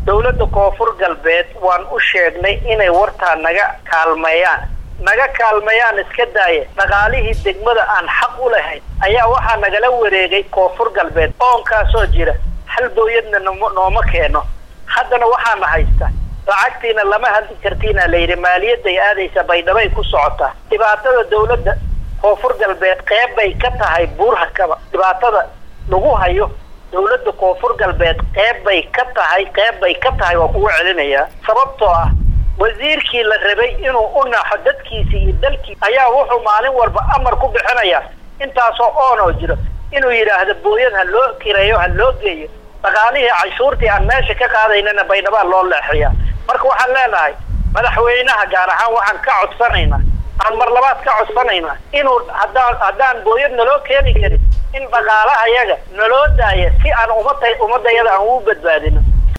dowladda koonfur galbeed waan u sheegnay inay wartaa naga kaalmeeyaan naga kaalmeeyaan iska daaya dhaqaalihii degmada aan xaq u lahayn ayaa waxaa nagala wareegay koonfur galbeed oonkaasoo jira hal booyadna nom nooma keeno haddana waxaana haysta lacagtiina lama hadli kartiina layidhi maaliyadday aadaysa baydhabay ku socotaa dhibaatada dowladda koonfur galbeed qeyb bay ka tahay buurhakaba dhibaatada lagu hayo dowladda koonfur galbeed qeyb bay ka tahay qeyb bay ka tahay waa kugu celinayaa sababtoo ah wasiirkii la rabay inuu u naxo dadkiisi iyo dalkii ayaa wuxuu maalin walba amar ku bixinayaa intaasoo oonoo jiro inuu yidhaahdo booyad ha loo kireeyo ha loo geeyo dhaqaalihii canshuurtii aan meesha ka qaadaynana baydhabaa loo leexiyaa marka waxaan leenahay madaxweynaha gaar ahaan waxaan ka codsanaynaa aan mar labaad ka codsanaynaa inuu haddaan haddaan booyad naloo keeni karin in dhaqaalaha yaga naloo daaya si aan umada ummadayada aan ugu badbaadino